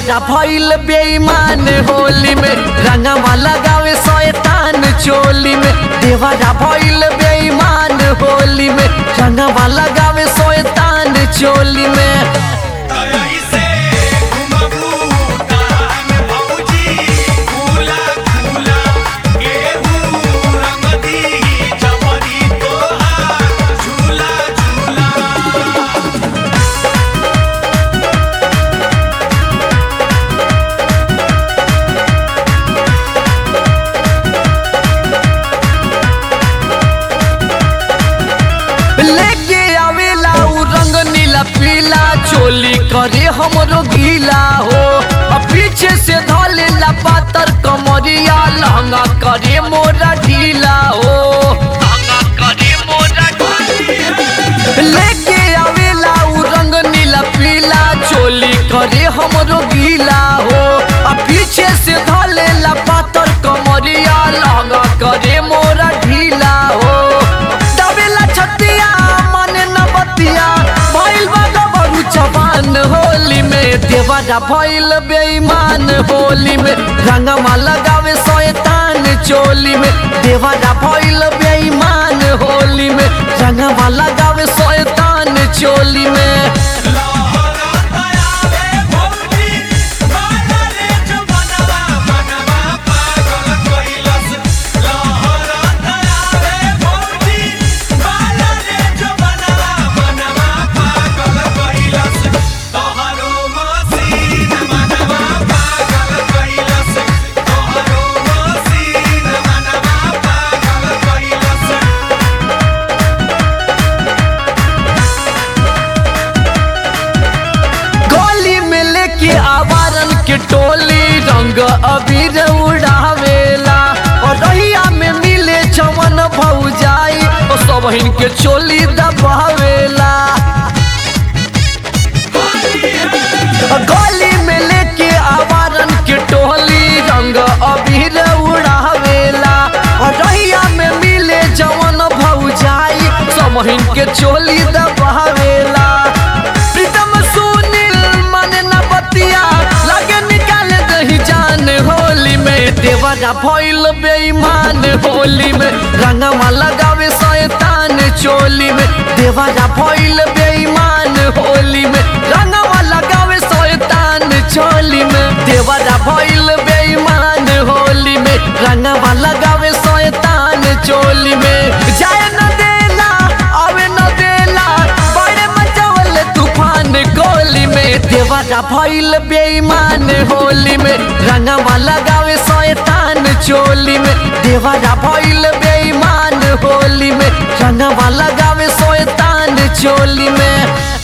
देवरा भइल बेईमान होली में रंगवा लगावे शैतान चोली में देवरा भइल बेईमान होली में रंगवा लगावे शैतान चोली में कैसे घुमबू तान भौजी फूला फूला गेहूं रंग दी चमरी तोहार झूला झूला लेके आवेला उ रंग नीला पीला चोली करे हमरो गीला हो आ पीछे से धलेला पातर कमरिया लहंगा करे मोरा ढीला हो लहंगा करे मोरा लेके आवेला उ रंग नीला पीला चोली करे हमरो गीला हो आ पीछे से धलेला पातर कमरिया लहंगा करे मोरा ढीला हो दबेला छतिया माने न बतिया भइल बा गबरू जवान होली में देवरा भइल बेईमान होली में रंगमा लगावे शैतान चोली में देवरा भइल बेईमान होली में रंगमा लगावे शैतान चोली में लहरा तयावे भौजी बाला रे जवनवा मनवा पागल कइलस लहरा तयावे भौजी बाला रे जवनवा मनवा पागल कइलस तोहरो मसीन मनवा पागल कइलस तोहरो मसीन मनवा पागल कइलस गोली में लेके आवारन के टोली रंग अबीर उड़ावेला और रहिया में मिले चमन भौजाई और सब के चोली दबावेला गोली में लेके आवारन के टोली रंग अबीर उड़ावेला और रहिया में मिले जवन भौजाई समहिन के चोली दबावेला प्रीतम सुनील मन न बतिया लगे निकाल दही जान होली में देवरा भइल बेईमान होली में रंगमा लगावे शैतान चोली में देवरा भइल बेईमान होली में रंगमा लगावे शैतान चोली में देवरा भइल बेईमान होली में रंगमा लगावे शैतान चोली में जाए न देला आवे न देला बड़े मचावल तूफान गोली में देवरा भइल बेईमान होली में रंगवा लगावे शैतान चोली में देवरा भइल बेईमान होली में रंगवा लगावे शैतान चोली में